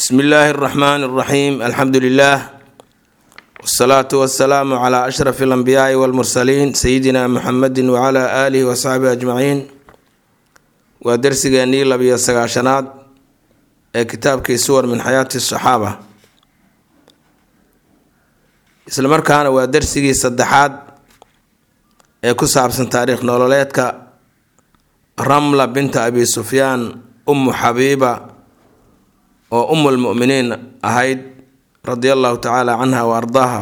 bsmi illaahi اraxmaan اraxiim alxamdu lilah wsalaatu wasalaamu cla ashraf اlanbiyaai wاlmursaliin sayidina muxamedi wcla aalihi wasaxbihi ajmaciin waa dersigeenii labiyo sagaashanaad ee kitaabkii suwar min xayaati saxaaba isla markaana waa dersigii saddexaad ee ku saabsan taariikh nololeedka ramla binta abi sufyaan umu xabiiba oo umu lmuminiin ahayd radia allahu tacaala canha wa ardaaha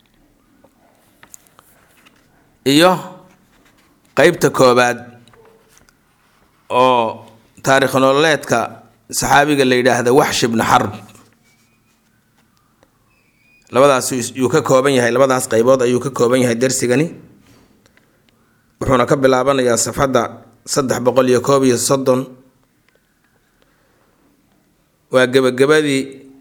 iyo qeybta koobaad oo taarikh nololeedka saxaabiga la yidhaahda waxshi bna xarb labadaas yuu ka kooban yahay labadaas qeybood ayuu ka kooban yahay dersigani wuxuuna ka bilaabanayaa safxadda saddex boqol iyo koob iyo soddon waa gebagabadii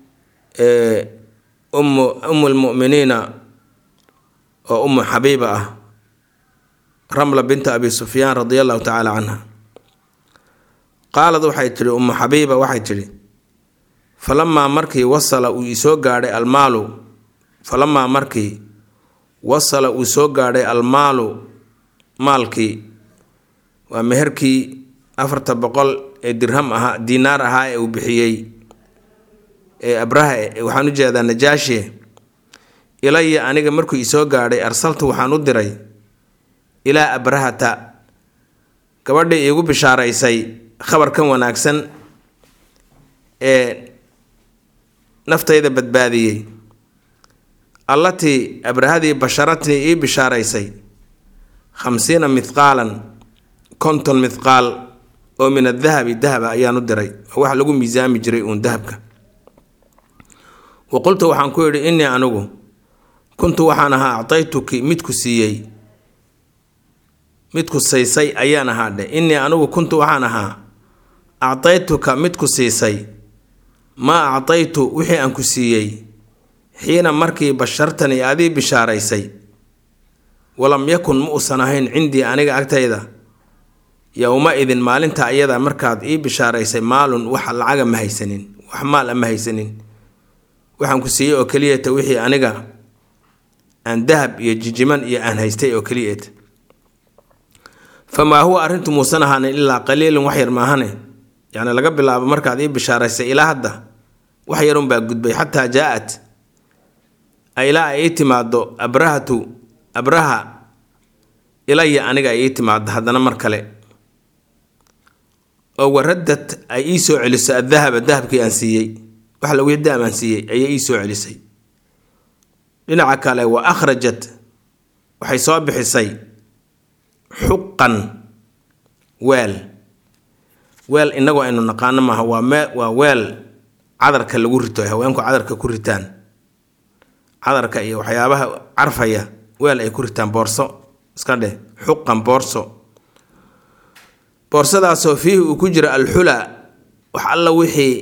umu umu lmuminiina oo umu xabiiba ah ramla binta abi sufyaan radia allahu tacaala canha qaalad waxay tidhi umu xabiiba waxay tidhi falamaa markii wasala uu isoo gaadhay almaalu falamaa markii wasala uu soo gaadhay almaalu maalkii waa meherkii afarta boqol ee dirham ahaa diinaar ahaa ee uu bixiyey ee abraha waxaan u jeedaa najaashi ilaya aniga markuu isoo gaadhay arsaltu waxaan u diray ilaa abrahata gabadhii iigu bishaaraysay khabarkan wanaagsan ee naftayda badbaadiyey allatii abrahadii basharatnii ii bishaaraysay khamsiina mithqaalan konton mithqaal oo min adahabi dahaba ayaan u diray oo wax lagu miisaami jiray uun dahabka wa qultu waxaan ku yidhi innii anigu kuntu waxaan ahaa actaytuki midku siiyey midku siisay ayaan ahaa dhe innii anigu kuntu waxaan ahaa actaytuka midku siisay maa actaytu wixii aan ku siiyey xiina markii bashartani adii bishaaraysay walam yakun ma uusan ahayn cindii aniga agtayda yowma idin maalinta iyada markaad ii bishaaraysay maalun wax lacaga ma haysanin wax maal a ma haysanin waxaan ku siiyey oo keliyata wixii aniga aan dahab iyo jijiman iyo aan haystay oo keliyeeta famaa huwa arrintu muusan ahaanin ilaa qaliilun wax yar maahane yacni laga bilaabo markaad ii bishaaraysay ilaa hadda wax yarunbaa gudbay xataa jaa-at ilaa ay ii timaado abrahatu abraha ilaya aniga ay ii timaado haddana mar kale oo waradad ay ii soo celiso adahaba dahabkii aan siiyey wax lagu dahab aan siiyey ayay ii soo celisay dhinaca kale wa akhrajat waxay soo bixisay xuqan weel weel inagoo aynu naqaano maaha waa mee waa weel cadarka lagu rito ay haweenku cadarka ku ritaan cadarka iyo waxyaabaha carfaya weel ay ku ritaan boorso iska dheh xuqan boorso boorsadaasoo fiihi uu ku jiro alxula wax alla wixii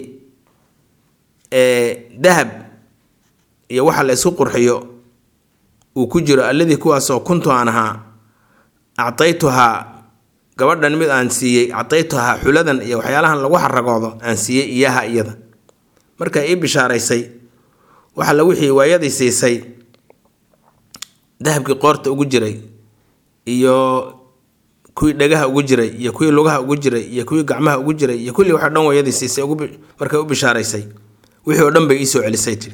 dahab iyo waxa la isku qurxiyo uu ku jiro alladii kuwaasoo kuntu aan ahaa actaytuhaa gabadhan mid aan siiyey actaytuhaa xuladan iyo waxyaalahan lagu xaragoodo aan siiyey iyaha iyada markaa ii bishaaraysay waxa la wixii waayadii siisay dahabkii qoorta ugu jiray iyo kuwii dhagaha ugu jiray iyo kuwii lugaha ugu jiray iyo kuwii gacmaha ugu jiray iyo kulli waxo dhan wayadii siisay markay u bishaaraysay wixii oo dhan bay iisoo celisay tiri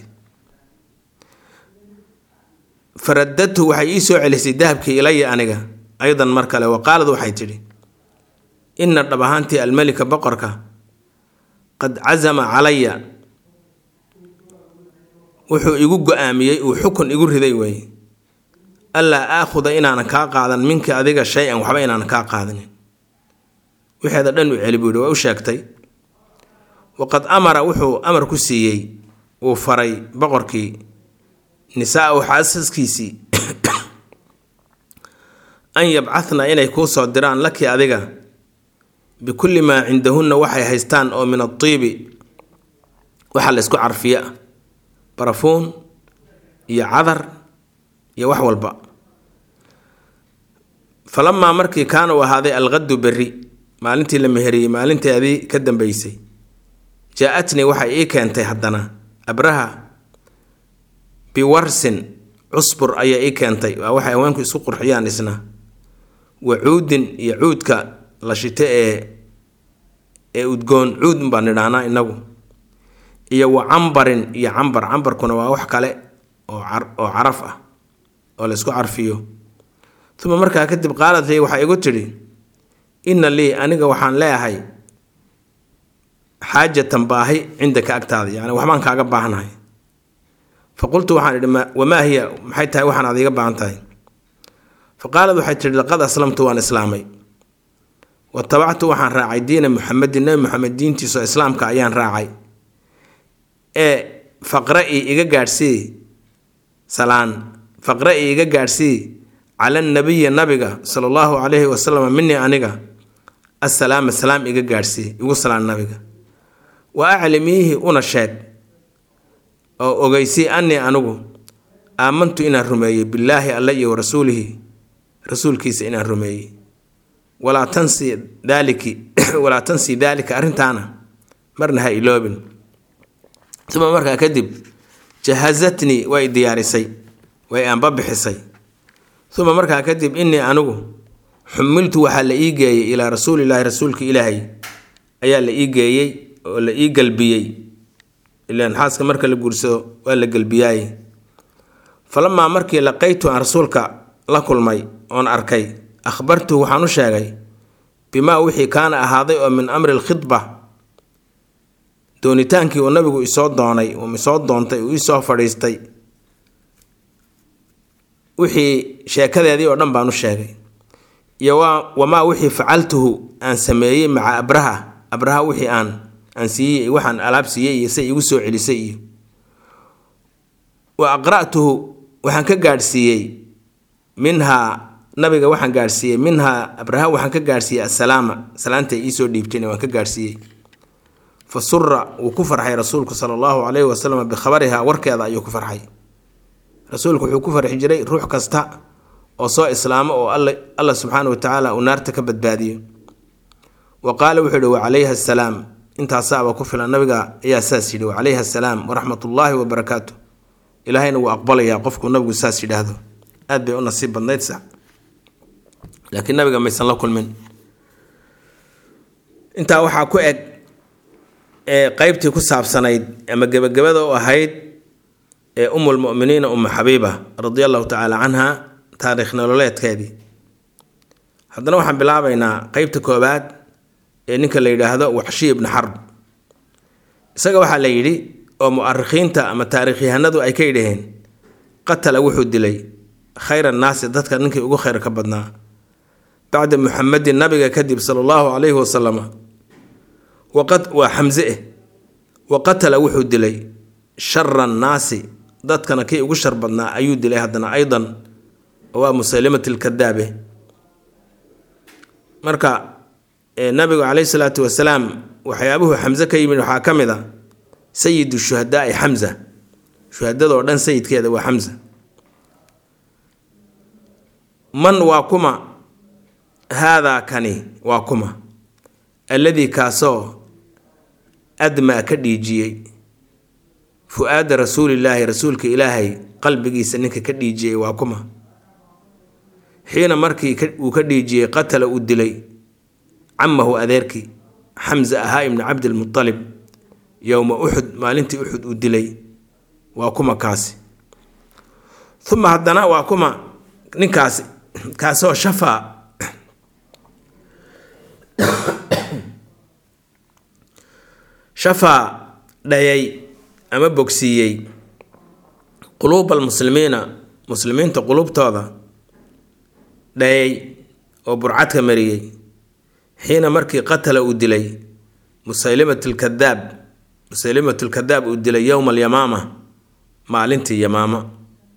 faradadtu waxay ii soo celisay dahabkii ilaya aniga aydan mar kale wa qaalad waxay tidhi inna dhab ahaantii almelika boqorka qad casama calaya wuxuu igu go-aamiyey uu xukun igu riday weeye allaa aakhuda inaanan kaa qaadan minka adiga shay-an waxba inaanan kaa qaadanin wixeeda dhan u celi buu yihi waa u sheegtay waqad amara wuxuu amar ku siiyey uu faray boqorkii nisaa-u xaasaskiisii an yabcahna inay kuu soo diraan laki adiga bikulli maa cindahunna waxay haystaan oo min adiibi waxa la isku carfiya ah barafuun iyo cadar iyo wax walba falamaa markii kaana u ahaaday alqadu berri maalintii la meheriyey maalinteedii ka dambeysay jaa-atnii waxay ii keentay haddana abraha biwarsin cusbur ayaa ii keentay waa waxay haweenku isku qurxiyaan isna wa cuudin iyo cuudka la shito ee ee udgoon cuud baan nidhahnaa inagu iyo wa cambarin iyo cambar cambarkuna waa wax kale oo oo caraf ah oo laysku carfiyo uma markaa kadib qaalad lii waxay igu tidhi inna lii aniga waxaan leeyahay xaajatan baahi cindaka agtaada yani waxbaan kaaga baahanahay fa qultu waxaan idhi wamaa hiya maxay tahay waxaan ad iga baahan tahay fa qaalad waxay tihi laqad aslamtu waan islaamay wa tabactu waxaan raacay diina muxamedin nebi moxamed diintiisao islaamka ayaan raacay ee faqra-i iga gaadhsii salaan faqra-i iga gaadhsii cala nabiyi nabiga sala allahu calayhi wasalam minii aniga assalaama salaam iga gaadhsii igu salaan nabiga wa aclimiihi una sheeg oo ogeysii anii anigu aamantu inaan rumeeyey billaahi alle iyo wa rasuulihi rasuulkiisa inaan rumeeyey walaa tansi daaliki walaa tansii daalika arrintaana marna ha iloobin uma markaa kadib jahazatnii way diyaarisay way aanbabixisay uma markaa kadib innii anigu xumiltu waxaa la ii geeyey ilaa rasuulilaahi rasuulka ilaahay ayaa la ii geeyey oo la ii galbiyey ilaan xaaska marka la guursado waa la gelbiyaaye falamaa markii laqaytu aan rasuulka la kulmay oon arkay akhbartuhu waxaan u sheegay bimaa wixii kaana ahaaday oo min amri lkhidba doonitaankii uu nabigu isoo doonay uu isoo doontay uu isoo fadhiistay wixii sheekadeedii oo dhan baan u sheegay iyo waa wamaa wixii facaltuhu aan sameeyey maca abraha abraha wixii aan aan siiyey waxaan alaab siiyey iyo say igu soo celisay iyo wa aqra'tuhu waxaan ka gaadhsiiyey minhaa nabiga waxaan gaadhsiiyey minhaa abraha waxaan ka gaadhsiiyey assalaama salaantay iisoo dhiibtayna waan ka gaadhsiiyey fa sura wuu ku farxay rasuulku sala allahu calayhi wasalam bikhabarihaa warkeeda ayuu ku farxay rasuulku wuxuu ku farxi jiray ruux kasta oo soo islaamo oo alla subxaana wa tacaala uu naarta ka badbaadiyo wa qaala wuxuu yihi wacalayha assalaam intaasaaba ku filan nabiga ayaa saas yidhi wacalayha assalaam waraxmatullaahi wabarakaatu ilaahayna wuu aqbalayaa qofkuu nabigu saas yidhaahdo aad bay u nasiib badnayd sax laakiin nabiga maysan la kulmin intaa waxaa ku eg ee qeybtii ku saabsanayd ama gebagabada u ahayd ee umulmuminiina umu xabiiba radia allahu tacaala canha taariikh nololeedkeedii haddana waxaan bilaabaynaa qeybta koobaad ee ninka la yidhaahdo waxshi ibnu xarb isaga waxaa la yidhi oo mu'arikhiinta ama taariikhyahanadu ay ka yidhaheen qatala wuxuu dilay khayr annaasi dadka ninkii ugu khayr ka badnaa bacda muxamedin nabiga kadib sala allahu calayhi wasalama waa xamse eh wa qatala wuxuu dilay shara annaasi dadkana kii ugu shar badnaa ayuu dilay haddana aydan waa musalimat lkadaabe marka nabigu caleyhi salaatu wasalaam waxyaabuhu xamse ka yimid waxaa ka mid a sayidu shuhadaai xamza shuhadadoo dhan sayidkeeda waa xamza man waa kuma haadaa kani waa kuma alladii kaasoo admaa ka dhiijiyey fu-aada rasuulillaahi rasuulka ilaahay qalbigiisa ninka ka dhiijiyey waa kuma xiina markii uu ka dhiijiyey qatala uu dilay camahu adeerkii xamza ahaa ibni cabdilmualib yowma uxud maalintii uxud uu dilay waa kuma kaasi uma haddana waa kuma ninkaasi kaasoo shafaa shafaa dhayay ama bogsiiyey quluuba almuslimiina muslimiinta quluubtooda dhayay oo burcadka mariyey xiina markii qatala uu dilay musaylimat lkadaab musaylimat lkadaab uu dilay yowma alyamaama maalintii yamaama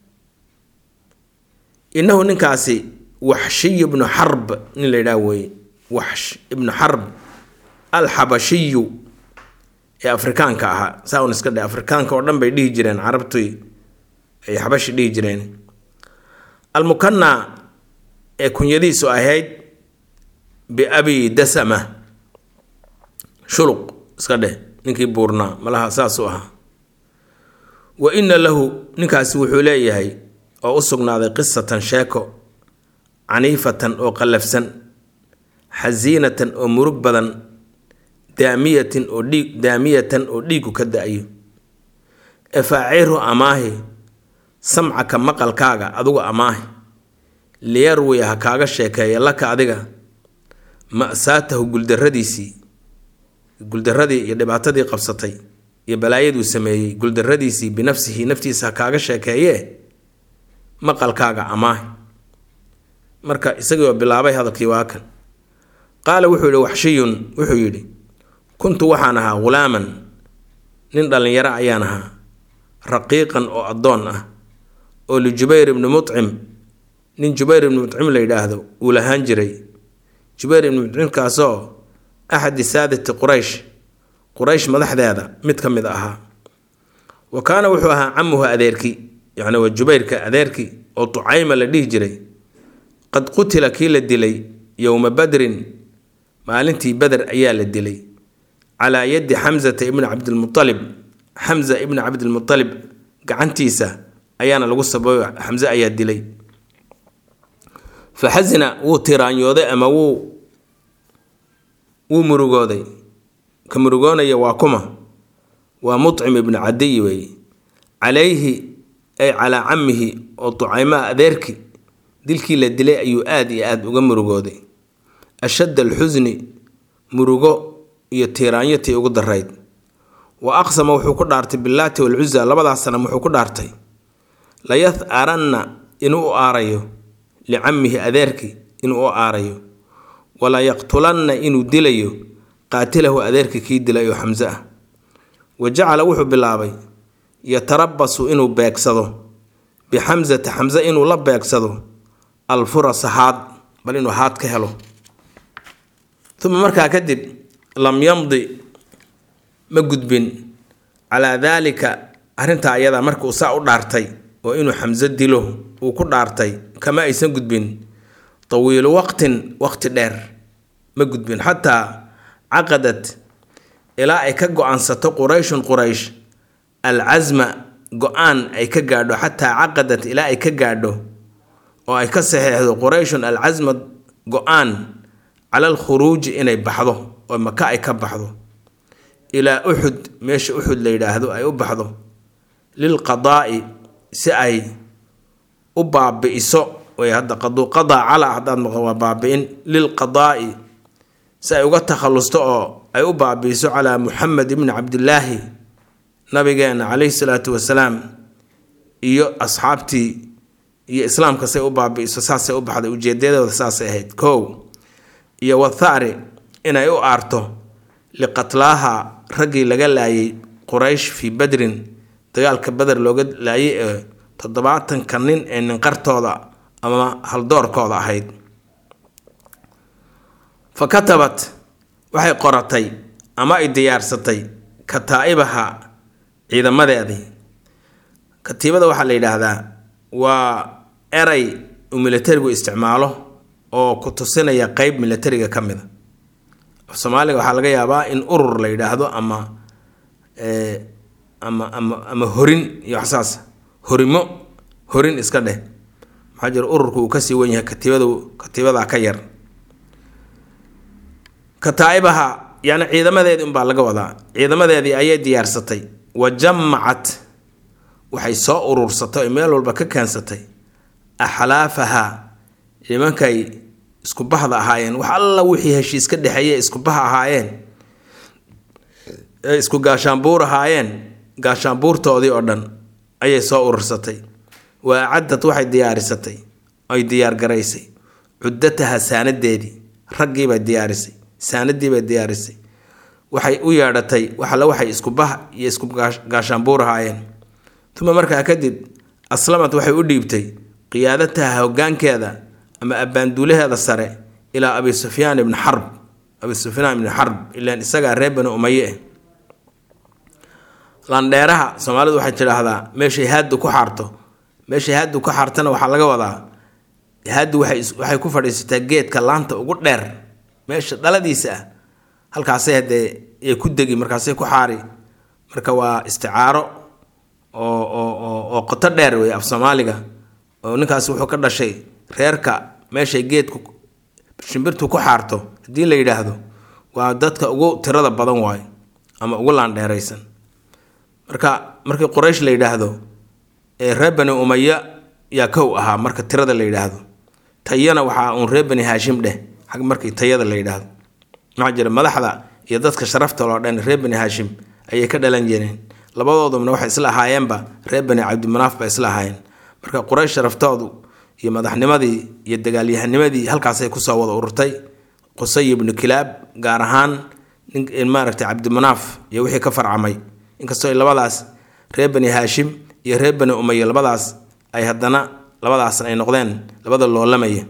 innahu ninkaasi waxshiy ibnu xarb nin la yidhaah weeye waxsh ibnu xarb alxabashiyu ee afrikaanka ahaa saa un iska dhe afrikaanka oo dhan bay dhihi jireen carabtii ay xabashi dhihi jireen almukanna ee kunyadiisu ahayd biabi dasama shuluq iska dheh ninkii buurnaa malaha saasuu ahaa wa inna lahu ninkaasi wuxuu leeyahay oo u sugnaaday qisatan sheeko caniifatan oo qallafsan xasiinatan oo murug badan daamiyatin oo dhiig daamiyatan oo dhiigu ka da-yo efaaciru amaahi samcaka maqalkaaga adugu amaahi liyarwiya ha kaaga sheekeeya laka adiga ma'saatahu guldarradiisii guldarradii iyo dhibaatadii qabsatay iyo balaayaduu sameeyey guldarradiisii binafsihi naftiisa ha kaaga sheekeeyee maqalkaaga amaahi marka isagiioo bilaabay hadalkii waa kan qaala wuxuu yihi waxshiyun wuxuu yidhi kuntu waxaan ahaa ghulaaman nin dhallinyaro ayaan ahaa raqiiqan oo addoon ah oo lijubayr ibni mucim nin jubayr ibni mucim la yidhaahdo uu lahaan jiray jubayr ibni mucimkaasoo axadi saadati quraysh quraysh madaxdeeda mid ka mid ahaa wa kaana wuxuu ahaa camuhu adeerkii yacni waa jubayrka adeerkii oo tucayma la dhihi jiray qad qutila kii la dilay yowma badrin maalintii beder ayaa la dilay calaa yadi xamsata ibni cabdilmualib xamza ibni cabdilmualib gacantiisa ayaana lagu sabayo xamse ayaa dilay fa xasina wuu tiraanyooday ama wuu wuu murugooday ka murugoonaya waa kuma waa mucim ibnu cadiy weeye calayhi ay calaa camihi oo tucaymaa adeerki dilkii la dilay ayuu aada iyo aada uga murugooday ashadd alxusni murugo iyo tiiraanyo tii ugu darayd wa aqsama wuxuu ku dhaartay billaati walcuza labadaas sanam wuxuu ku dhaartay layah-aranna inuu u aarayo licamihi adeerki inuu u aarayo wala yaqtulanna inuu dilayo qaatilahu adeerka kii dilay oo xamse ah wa jacala wuxuu bilaabay yatarabasu inuu beegsado bixamsata xamse inuu la beegsado alfurasa haad bal inuu haad ka helo uma markaa kadib lam yamdi ma gudbin calaa daalika arrintaa ayadaa marka uu saa u dhaartay oo inuu xamse dilo uu ku dhaartay kama aysan gudbin tawiilu waqtin waqti dheer ma gudbin xataa caqadad ilaa ay ka go-aansato qurayshun quraysh alcasma go-aan ay ka gaadho xataa caqadad ilaa ay ka gaadho oo ay ka saxeexdo qurayshun alcasma go-aan cala alkhuruuji inay baxdo oo maka ay ka baxdo ilaa uxud meesha uxud la yidhaahdo ay u baxdo lilqadaa'i si ay u baabi'iso way hadda qaduu qadaa calaa haddaad maqan waa baabi'in lilqadaa'i si ay uga takhallusto oo ay u baabi'iso calaa muxamed ibni cabdillaahi nabigeena calayhi salaatu wasalaam iyo asxaabtii iyo islaamka say u baabi'iso saasay u baxday ujeedadooda saasay ahayd kow iyo wathari inay u aarto liqatlaaha raggii laga laayay quraysh fii badrin dagaalka beder looga laayay ee toddobaatanka nin ee ninqartooda ama haldoorkooda ahayd fa katabat waxay qoratay ama ay diyaarsatay kataa'ibaha ciidamadeedii katiibada waxaa la yidhaahdaa waa eray uu militarigu isticmaalo oo ku tusinaya qeyb militariga ka mida soomaaliga waxaa laga yaabaa in urur la yidhaahdo ama ama ama ama horin iyo waxsaas horimo horin iska dheh maxaa jira ururku uu kasii wen yahay katiibada katiibadaa ka yar kataa'ibaha yani ciidamadeedii unbaa laga wadaa ciidamadeedii ayay diyaarsatay wa jamacat waxay soo urursatay oy meel walba ka keensatay axlaafaha nimankay isku bahda ahaayeen wax alla wixii heshiis ka dhexeeye isku bah ahaayeen ee isku gaashaanbuur ahaayeen gaashaanbuurtoodii oo dhan ayay soo urursatay wa acadad waxay diyaarisatay ay diyaargaraysay cuddataha saanadeedii raggiibay diyaarisay saanadiibay diyaarisay waxay u yeedhatay waxalla waxay isku bah iyo isku gaashaanbuur ahaayeen uma markaa kadib aslamad waxay u dhiibtay qiyaadataha hoggaankeeda ama abbaanduulaheeda sare ilaa abi sufyaan ibni xarb abi sufyaan ibni xarb ilaan isagaa reer bani umaye eh landheeraha soomaalidu waxay tidhaahdaa meeshay haaddu ku xaarto meeshay haaddu ku xaartana waxaa laga wadaa haaddu waxay waxay ku fadhiisataa geedka laanta ugu dheer meesha dhaladiisa ah halkaasay haddee ee ku degi markaasay ku xaari marka waa isticaaro oo oo oo oo qoto dheer wey af soomaaliga oo ninkaas wuxuu ka dhashay reerka meeshay geedku shimbirtu ku xaarto haddii la yidhaahdo waa dadka ugu tirada badan waayo ama ugu laandheeraysan marka markii quraysh la yidhaahdo ee reer bani umaya yaa kow ahaa marka tirada la yidhaahdo tayana waxaa uun reer bani haashim dheh xag markii tayada la yidhaahdo maxaa jira madaxda iyo dadka sharafta loo dhan reer bani haashim ayay ka dhalan jireen labadoodubna waxay isla ahaayeenba reer bani cabdimanaaf ba isla ahaayeen marka quraysh sharaftoodu iyo madaxnimadii iyo dagaalyahanimadii halkaasay kusoo wada ururtay qusay ibnu kilaab gaar ahaan maaragtay cabdimanaaf iyo wixii ka farcamay inkastoo labadaas reer bani haashim iyo reer bani umaya labadaas ay haddana labadaasna ay noqdeen labada loolamaya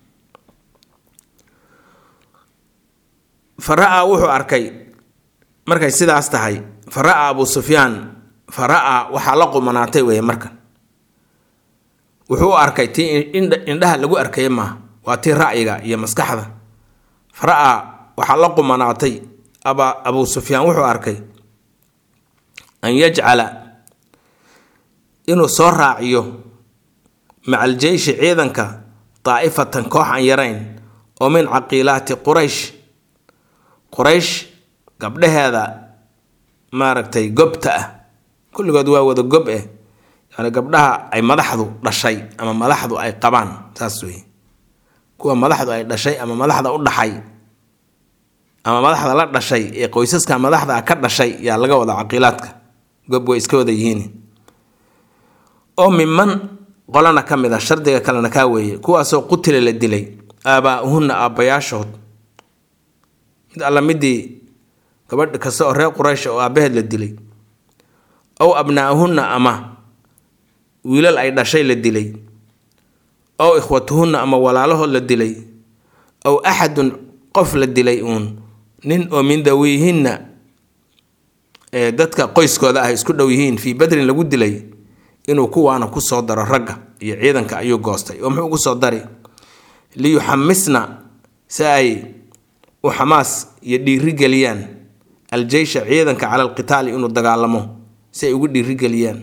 fara-a wuxuu arkay markay sidaas tahay fara-a abu sufyaan fara-a waxaa la qumanaatay weeye markan wuxuu u arkay tii indhaha lagu arkaya maaha waa tii ra'yiga iyo maskaxda fara-a waxaa la qumanaatay aba abu sufyaan wuxuu arkay an yajcala inuu soo raaciyo maca aljeyshi ciidanka daa'ifatan koox aan yarayn oo min caqiilaati quraysh quraysh gabdhaheeda maaragtay gobta ah kulligood waa wada gob eh yani gabdhaha ay madaxdu dhashay ama madaxdu ay qabaan saas wey kuwa madaxdu ay dhashay ama madaxda u dhaxay ama madaxda la dhashay ee qoysaska madaxda ka dhashay yaa laga wada caqiilaadka gob way iska wada yihiin oo miman qolana ka mid a shardiga kalena kaa weeye kuwaasoo qutila la dilay aabaa-uhunna aabbayaashood mid alla midii gabadh kasta oo reer quraysh oo aabbaheed la dilay ow abnaa'ahunna ama wiilal ay dhashay la dilay ow ikhwatuhunna ama walaalahood la dilay ow axadun qof la dilay uun nin oo min dawiihinna ee dadka qoyskooda ah isku dhow yihiin fii badrin lagu dilay inuu kuwaana kusoo daro ragga iyo ciidanka ayuu goostay oo muxuu kusoo dari liyuxamisna si ay u xamaas iyo dhiirigeliyaan aljeysha ciidanka cala alqitaali inuu dagaalamo si ay ugu dhiirigeliyaan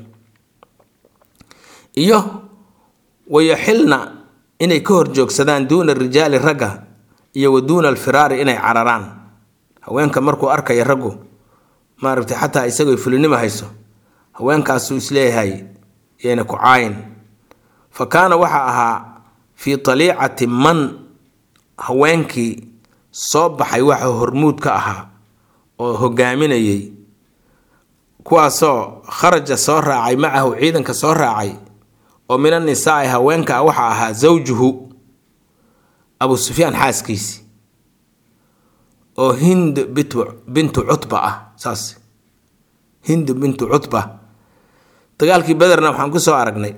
iyo wayaxilna inay ka horjoogsadaan duuna rijaali ragga iyo wa duuna alfiraari inay cararaan haweenka markuu arkaya raggu maaragtay xataa isagoo fulinimo hayso haweenkaasuu isleeyahay yayna ku caayin fa kaana waxaa ahaa fii taliicati man haweenkii soo baxay waxa hormuud ka ahaa oo hogaaminayay kuwaasoo kharaja soo raacay macahu ciidanka soo raacay oo min annisaai haweenka ah waxaa ahaa zawjuhu abu sufyaan xaaskiisi oo hind bintu cutba ah saas hind bintu cutba dagaalkii bederna waxaan ku soo aragnay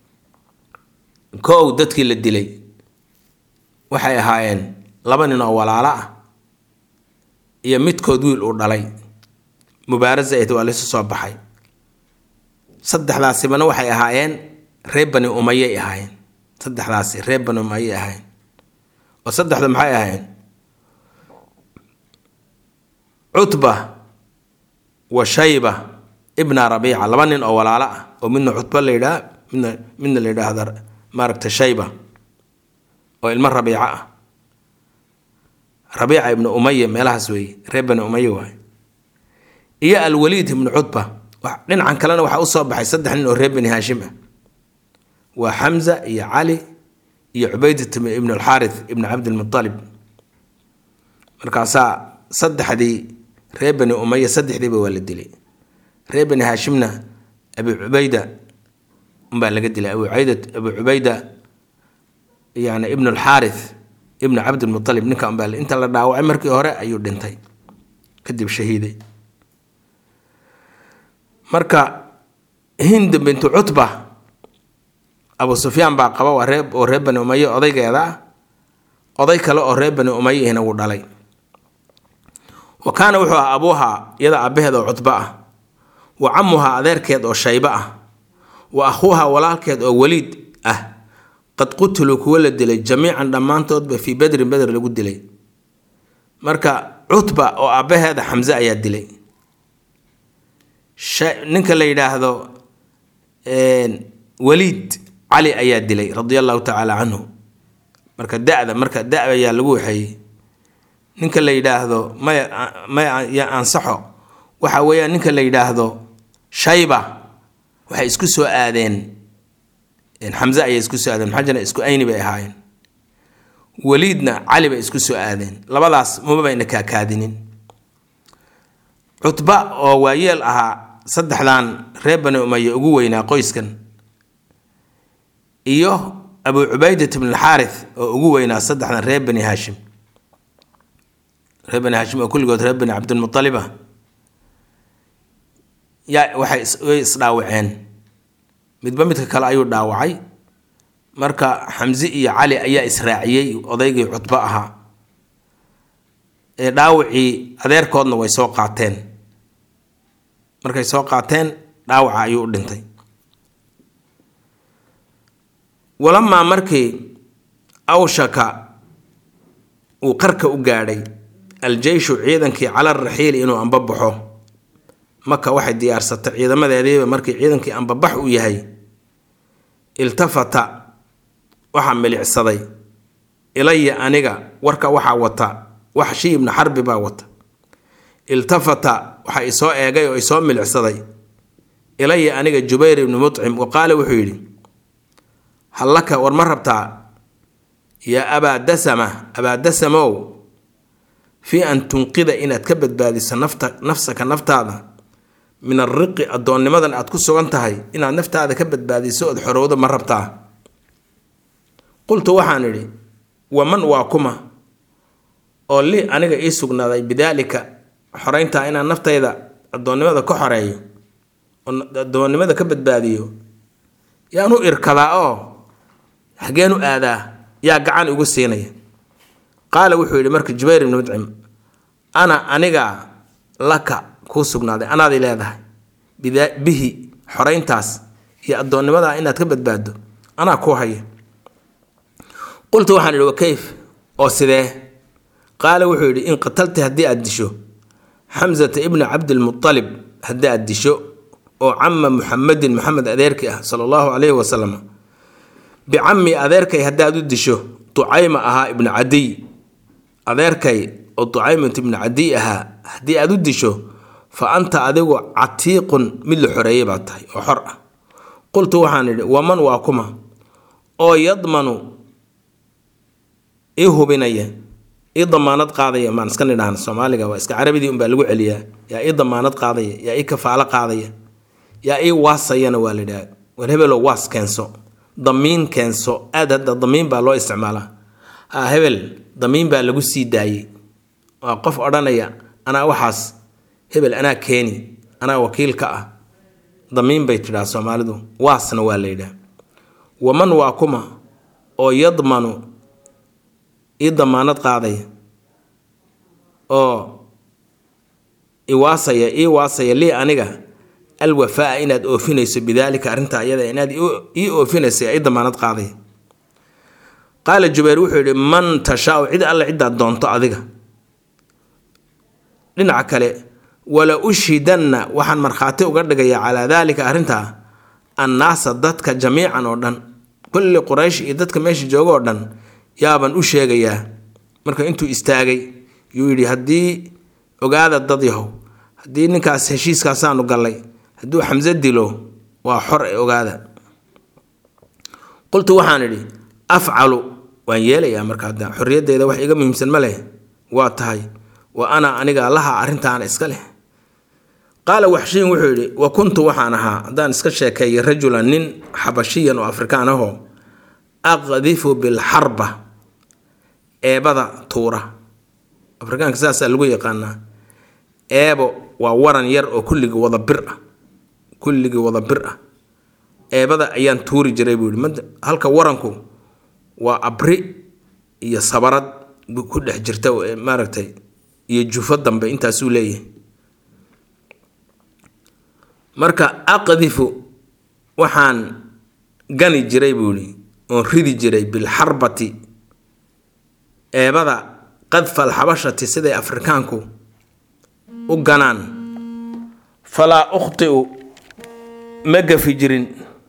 kow dadkii la dilay waxay ahaayeen laba nin oo walaalo ah iyo midkood wiil uu dhalay mubaarasa ayd waa laysu soo baxay saddexdaasibana waxay ahaayeen reer bani umayay ahaayeen saddexdaasi reer bani umayay ahaayeen oo saddexda maxay ahaayeen cutba wa shayba ibna rabiica laba nin oo walaalo ah oo midna cutba la yidhaha midna midna la yidhaahda maaragta shayba oo ilmo rabiico ah rabiica ibnu umaya meelahaas weeye reer bani umaya waay iyo alwaliid ibnu cutba dhinacan kalena waxaa usoo baxay saddex nin oo reer bani haashim ah waa xamza iyo cali iyo cubaydat ibnu alxaarith ibnu cabdilmualib markaasaa saddexdii reer bani umaya saddexdiiba waa la dilay reer bani haashimna abi cubayda umbaa laga dilay abu ubayda abu cubayda yani ibnu alxaarith ibnu cabdilmualib ninka umbaa inta la dhaawacay markii hore ayuu dhintay kadib shahiiday marka hind bintu cutba abu sufyaan baa qaba waa ree oo reer bani umaye odaygeeda ah oday kale oo reer bani umayihina wuu dhalay wa kaana wuxuu ah abuuha iyada aabaheed oo cutba ah wa camuha adeerkeed oo shaybe ah wa akhuuha walaalkeed oo weliid ah qad qutiluu kuwa la dilay jamiican dhammaantoodba fii bedrin beder lagu dilay marka cutba oo aabbaheeda xamse ayaa dilay ninka la yidhaahdo waliid cali ayaa dilay radia allahu tacaala canhu marka da-da marka da ayaa lagu waxeeyey ninka la yidhaahdo may may ya ansaxo waxa weeyaan ninka la yidhaahdo shayba waxay isku soo aadeen xamse ayay isku soo aadeen maxaa jira isku ayni bay ahaayeen waliidna cali bay isku soo aadeen labadaas maba bayna kaakaadinin cutba oo waayeel ahaa saddexdan reer bani umaya ugu weynaa qoyskan iyo abu cubaydat bn alxaarith oo ugu weynaa saddexdan reer bani haashim reer bani haashim oo kulligood reer bani cabdilmualiba yaa waxay way isdhaawaceen midba midka kale ayuu dhaawacay marka xamse iyo cali ayaa israaciyey odaygii cutbo ahaa ee dhaawacii adeerkoodna way soo qaateen markay soo qaateen dhaawaca ayuu u dhintay walamaa markii awshaka uu qarka u gaadhay aljeyshu ciidankii cala raxiili inuu ambabaxo maka waxay diyaarsatay ciidamadeediiba markii ciidankii ambabax uu yahay iltafata waxaa milicsaday ilaya aniga warka waxaa wata waxshi ibnu xarbi baa wata iltafata waxaa isoo eegay oo isoo milicsaday ilaya aniga jubayr ibnu mutcim wa qaala wuxuu yidhi hallaka war ma rabtaa yaa abaa dasama abaa dasamow fii an tunqida inaad ka badbaadiso nafta nafsaka naftaada min alriqi addoonnimadan aad ku sugan tahay inaad naftaada ka badbaadiso ood xorowdo ma rabtaa qultu waxaan idhi waman waa kuma oo li aniga ii sugnaaday bidaalika xoreyntaa inaan naftayda addoonnimada ka xoreeyo oo addoonnimada ka badbaadiyo yaan u irkadaa oo xageen u aadaa yaa gacan igu siinaya qaala wuxuu yidhi marka jubayr ibnu mudcim ana anigaa laka kuu sugnaaday anaadii leedahay bihi xoreyntaas iyo addoonnimadaa inaad ka badbaaddo anaa kuu haya qultu waxaan idhi wakayf oo sidee qaala wuxuu yidhi in qatalta haddii aad disho xamsata ibna cabdilmualib haddii aad disho oo cama muxamedin maxamed adeerkii ah sala allahu calayhi wasalam bicami adeerkay haddaad u disho ducayma ahaa ibnu cadiy adeerkay oo ducaymat ibnu cadiy ahaa haddii aad u disho fa anta adigu catiiqun mid la xoreeyey baa tahay oo xor ah qultu waxaan idhi waman waa kuma oo yadmanu ii hubinaya ii damaanad qaadaya maan iska nidhaahna soomaaliga waa iska carabidii unbaa lagu celiyaa yaa ii damaanad qaadaya yaa ii kafaalo qaadaya yaa ii waasayana waa la yidhaha war hebelo waas keenso damiin keenso aad hadda damiin baa loo isticmaalaa ha hebel damiin baa lagu sii daayey waa qof odhanaya anaa waxaas hebel anaa keeni anaa wakiil ka ah damiin bay tidhaha soomaalidu waasna waa la yidhaha waman waa kuma oo yadmanu ii damaanad qaadaya oo iwaasaya ii waasaya lii aniga alwafaa inaad oofinayso bidaalika arrintaa iyada inaad ii oofinaysa ii damaanad qaadaya qaala jubayr wuxuu yidhi man tashaau cid alle ciddaad doonto adiga dhinaca kale wala ushhidanna waxaan markhaati uga dhigayaa calaa daalika arrintaa annaasa dadka jamiican oo dhan kulli quraysh iyo dadka meesha jooga oo dhan yaaban u sheegayaa marka intuu istaagay yuu yidhi haddii ogaada dad yahow haddii ninkaas heshiiskaasaanu gallay hadduu xamse dilo waa xor ee ogaada qultu waxaan idhi afcalu waan yeelayaa marka hadda xorriyaddeeda wax iga muhiimsan ma leh waa tahay wa ana aniga laha arrintaana iska leh qaala waxshiin wuxuu yidhi wa kuntu waxaan ahaa haddaan iska sheekeeyay rajulan nin xabashiyan oo afrikaan ahoo aqdifu bilxarba eebada tuura afrikaanka saasaa lagu yaqaanaa eebo waa waran yar oo kulligii wada bir ah kulligii wada bir ah eebada ayaan tuuri jiray buu yihi halka waranku waa abri iyo sabarad ku dhex jirta maaragtay iyo jufo dambe intaasuu leeyahay marka aqdifu waxaan gani jiray buu yihi oon ridi jiray bilxarbati eebada qadfa alxabashati siday afrikaanku u ganaan falaa ukhtiu ma gafi jirin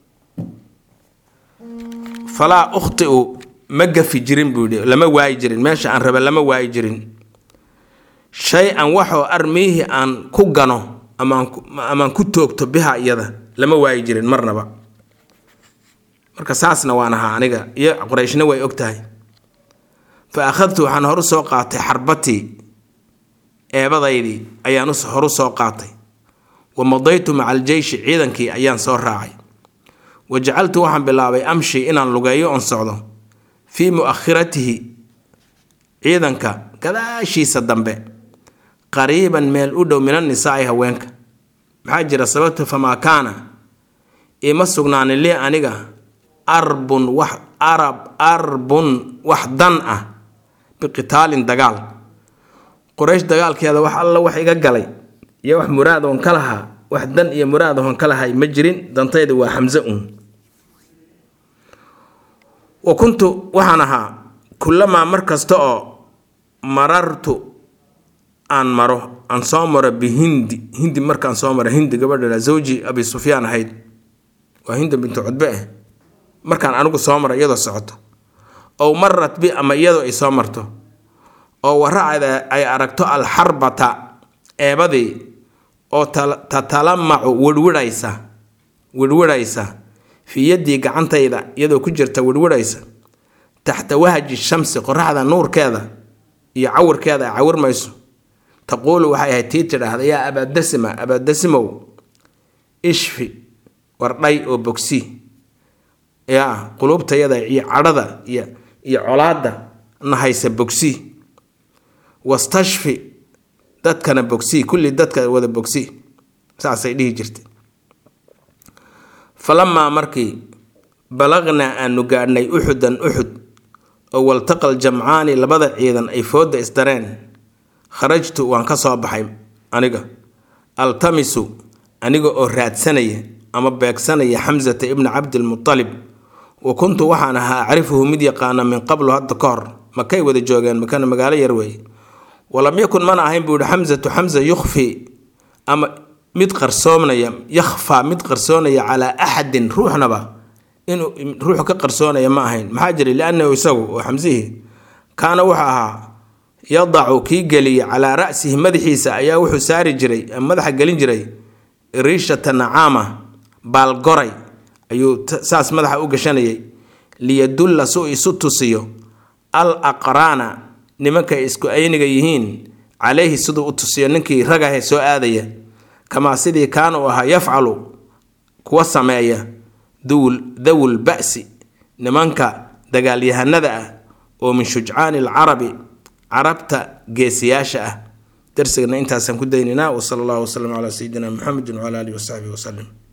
falaa ukhtiu ma gafi jirin buu yidhi lama waayi jirin meesha aan raba lama waayi jirin shay-an waxoo armiihi aan ku gano amaamaan ku toogto biha iyada lama waayi jirin marnaba marka saasna waan ahaa aniga iyo qorayshna way og tahay fa akhadtu waxaan horu soo qaatay xarbatii eebadaydii ayaan horu soo qaatay wa madaytu maca aljeyshi ciidankii ayaan soo raacay wa jacaltu waxaan bilaabay amshi inaan lugeeyo oon socdo fii mu'akhiratihi ciidanka gadaashiisa dambe qariiban meel u dhow min annisaa'i haweenka maxaa jira sababta famaa kaana ima sugnaanin lii aniga arbun wax arab arbun wax dan ah biqitaalin dagaal quraysh dagaalkeeda wax alla wax iga galay iyo wax muraad oon ka lahaa wax dan iyo muraad oon ka lahay ma jirin dantayda waa xamse uun wa kuntu waxaan ahaa kullamaa mar kasta oo marartu aan maro aan soo maro bihindi hindi markaan soo maro hindi gabadha zawji abi sufyaan ahayd waa hinda bintu cudbe ah markaan anigu soo maro iyadoo socoto ow marat bi ama iyadoo ay soo marto oo waracda ay aragto alxarbata eebadii oo tatalamacu wirhwidhaysa wirhwidhaysa fii yaddii gacantayda iyadoo ku jirta wirhwidhaysa taxta wahaji shamsi qoraxda nuurkeeda iyo cawirkeeda ay cawirmayso taquulu waxay ahayd tii tidhaahda yaa abaadasima abaadasimow ishfi wardhay oo bogsi yaa quluubtayada iyo cadhada iyo iyo colaadda nahaysa bogsi wastashfi dadkana bogsi kulli dadka wada bogsi saasay dhihi jirtay falamaa markii balaqnaa aanu gaadhnay uxudan uxud oo waltaqal jamcaani labada ciidan ay foodda isdareen kharajtu waan ka soo baxay aniga altamisu aniga oo raadsanaya ama beegsanaya xamsata ibna cabdilmutalib wa kuntu waxaan ahaa acrifuhu mid yaqaana min qablu hadda ka hor makay wada joogeen makana magaalo yar weeye walam yakun mana ahayn buu yihi xamsatu xamsa yukhfi ama mid qarsoomnaya yakhfaa mid qarsoonaya calaa axadin ruuxnaba inuu ruuxu ka qarsoonaya ma ahayn maxaa jiray liannahu isagu oo xamsihii kaana wuxuu ahaa yadacu kii geliya calaa ra'sihi madaxiisa ayaa wuxuu saari jiray madaxa gelin jiray riishata nacaama baalgoray ayuu saas madaxa u gashanayay liyadulla su isu tusiyo al aqraana nimankay isku ayniga yihiin calayhi siduu u tusiyo ninkii ragahe soo aadaya kamaa sidii kaana uu ahaa yafcalu kuwa sameeya dawul ba'si nimanka dagaalyahanada ah oo min shujcaani alcarabi carabta geesiyaasha ah darsigana intaasaan ku daynaynaa wasala allahu wasalam calaa sayidina muxamedin wcala alihi wasaxbihi wasalim